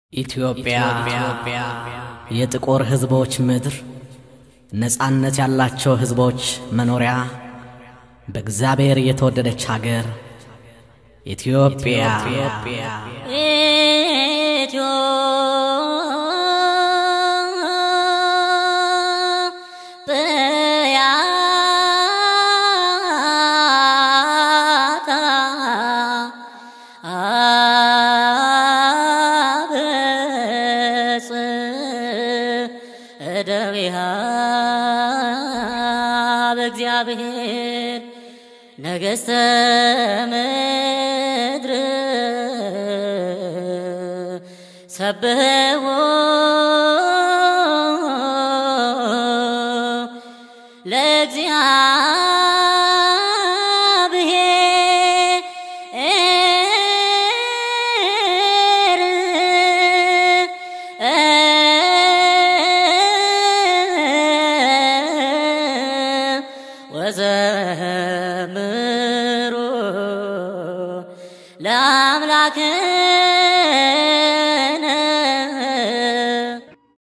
ኢትዮጵያ የጥቁር ሕዝቦች ምድር፣ ነፃነት ያላቸው ሕዝቦች መኖሪያ፣ በእግዚአብሔር የተወደደች ሀገር ኢትዮጵያ እደዊሃ በእግዚአብሔር ነገሥተ ምድር ሰብሕዎ ለእግዚአብሔር ወዘምሩ ለአምላክነ